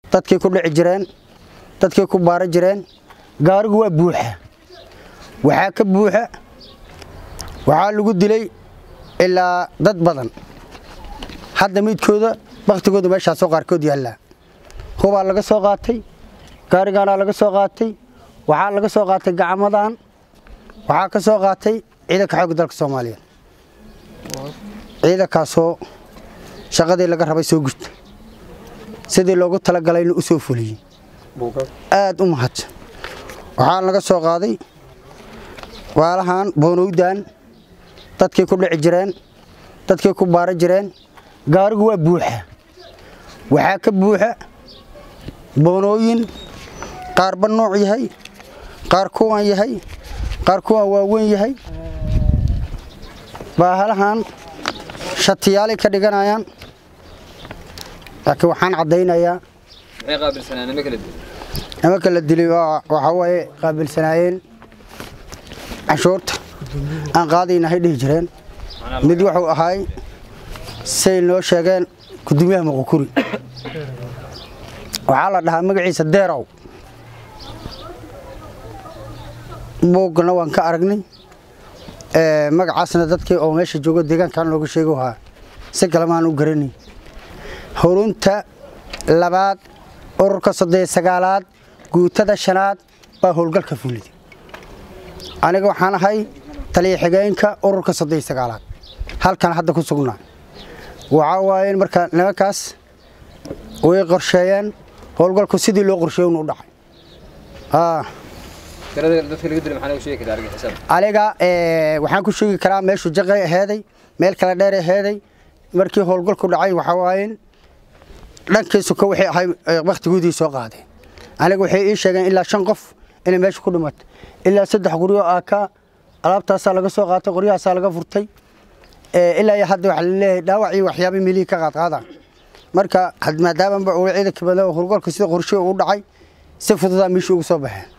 dadkay ku dhici jireen dadkay ku baara jireen gaarigu waa buuxa waxaa ka buuxa waxaa lagu dilay ilaa dad badan hadda midkooda baktigooda meeshaasoo qaarkood yaallaa hubaa laga soo qaatay gaarigaanaa laga soo qaatay waxaa laga soo qaatay gacmadan waxaa ka soo qaatay ciidanka xoogga dalka soomaaliyeed ciidankaasoo shaqadii laga rabay soo gurta sidii loogu talagalayna u soo fuliyey aad u mahadsan waxaa laga soo qaaday waalahan boonowdan dadkay ku dhici jireen dadkay ku baara jireen gaarigu waa buuxa waxaa ka buuxa boonooyin qaarba nooc yahay qaar kuwan yahay qaar kuwan waaweyn yahay baahalahan shatiyaalay ka dhiganayaan laakiin waxaan caddaynayaa nimanka la dilay waxaa waaye qaabilsanaayeen canshuurta aan qaadaynahay dhihi jireen mid wuxuu ahaay say noo sheegeen gudoomiyaha muqukuri waxaa la dhahaa magaciisa deerow buugna waan ka aragnay magacaasna dadkii oo meesha joogo deegaankan looga sheego ahaa si kalemaan u garanay hurunta labaad ururka soddon sagaalaad guutada shanaad baa howlgalka fuliday aniga waxaan ahay taliya xigeenka ururka soddon sagaalaad halkan hadda ku sugnaa waxaa waaye marka nimankaas way qorsheeyeen howlgalku sidii loo qorsheey unu dhacay aniga waxaan ku sheegi karaa meeshu jaqay aheeday meel kale dheer aheeday markii howlgalku dhacay waxaa waaye dhankiisu ka waxay ahay wakhtigoodii soo qaadeen aniga waxay ii sheegeen ilaa shan qof inay meesha ku dhimatay ilaa saddex qoryo aa ka alaabtaasaa laga soo qaatay qoryahaasaa laga furtay ilaa iyo hadda waxaa laleeyahay dhaawac iyo waxyaaba milihii ka qaadqaadaan marka maadaama ciidanka badan howlgalka sida qorshe u dhacay si fududaa meeshii ugu soo baxeen